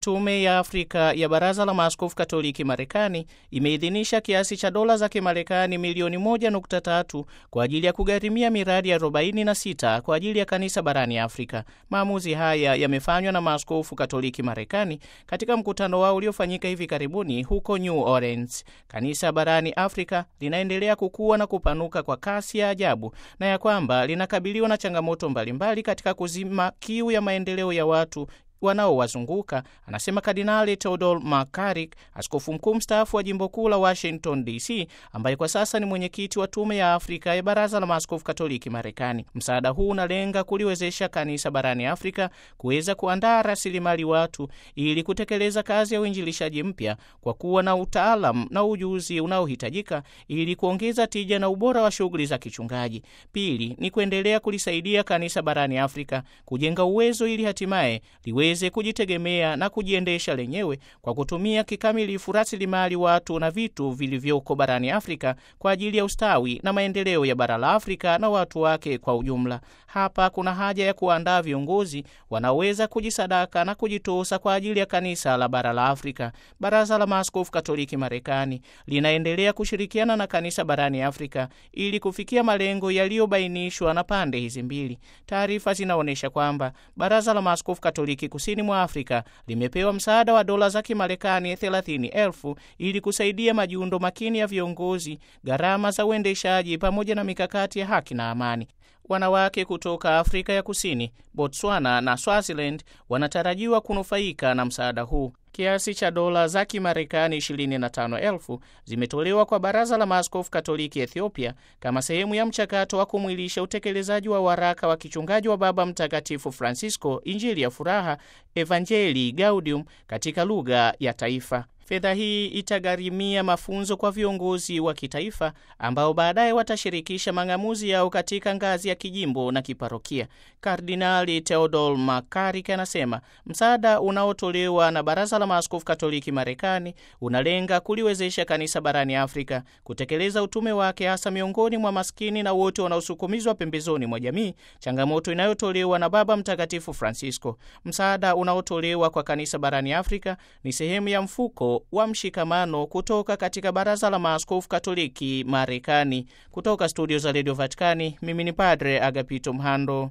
Tume ya Afrika ya Baraza la Maaskofu Katoliki Marekani imeidhinisha kiasi cha dola za Kimarekani milioni 1.3 kwa ajili ya kugharimia miradi 46 kwa ajili ya kanisa barani Afrika. Maamuzi haya yamefanywa na maaskofu Katoliki Marekani katika mkutano wao uliofanyika hivi karibuni huko New Orleans. Kanisa barani Afrika linaendelea kukua na kupanuka kwa kasi ya ajabu na ya kwamba linakabiliwa na changamoto mbalimbali katika kuzima kiu ya maendeleo ya watu wanaowazunguka anasema Kardinali Theodore McCarrick, askofu mkuu mstaafu wa jimbo kuu la Washington DC, ambaye kwa sasa ni mwenyekiti wa tume ya Afrika ya Baraza la Maaskofu Katoliki Marekani. Msaada huu unalenga kuliwezesha kanisa barani Afrika kuweza kuandaa rasilimali watu ili kutekeleza kazi ya uinjilishaji mpya kwa kuwa na utaalam na ujuzi unaohitajika ili kuongeza tija na ubora wa shughuli za kichungaji. Pili ni kuendelea kulisaidia kanisa barani Afrika kujenga uwezo ili hatimaye liweze kujitegemea na kujiendesha lenyewe kwa kutumia kikamilifu rasilimali watu na vitu vilivyoko barani Afrika kwa ajili ya ustawi na maendeleo ya bara la Afrika na watu wake kwa ujumla. Hapa kuna haja ya kuandaa viongozi wanaoweza kujisadaka na kujitosa kwa ajili ya kanisa la bara la Afrika. Baraza la Maaskofu Katoliki Marekani linaendelea kushirikiana na kanisa barani Afrika ili kufikia malengo yaliyobainishwa na pande hizi mbili. Taarifa zinaonyesha kwamba Baraza la Maaskofu Katoliki kusini mwa Afrika limepewa msaada wa dola za Kimarekani 30,000 ili kusaidia majiundo makini ya viongozi, gharama za uendeshaji pamoja na mikakati ya haki na amani. Wanawake kutoka Afrika ya Kusini, Botswana na Swaziland wanatarajiwa kunufaika na msaada huu. Kiasi cha dola za Kimarekani 25,000 zimetolewa kwa Baraza la Maaskofu Katoliki Ethiopia kama sehemu ya mchakato wa kumwilisha utekelezaji wa waraka wa kichungaji wa Baba Mtakatifu Francisco, Injili ya Furaha, Evangelii Gaudium, katika lugha ya taifa. Fedha hii itagharimia mafunzo kwa viongozi wa kitaifa ambao baadaye watashirikisha mang'amuzi yao katika ngazi ya kijimbo na kiparokia. Kardinali Theodore McCarrick anasema msaada unaotolewa na Baraza la Maaskofu Katoliki Marekani unalenga kuliwezesha kanisa barani Afrika kutekeleza utume wake, hasa miongoni mwa maskini na wote wanaosukumizwa pembezoni mwa jamii, changamoto inayotolewa na Baba Mtakatifu Francisco. Msaada unaotolewa kwa kanisa barani Afrika ni sehemu ya mfuko wa mshikamano kutoka katika Baraza la Maaskofu Katoliki Marekani. Kutoka studio za Radio Vatikani, mimi ni Padre Agapito Mhando.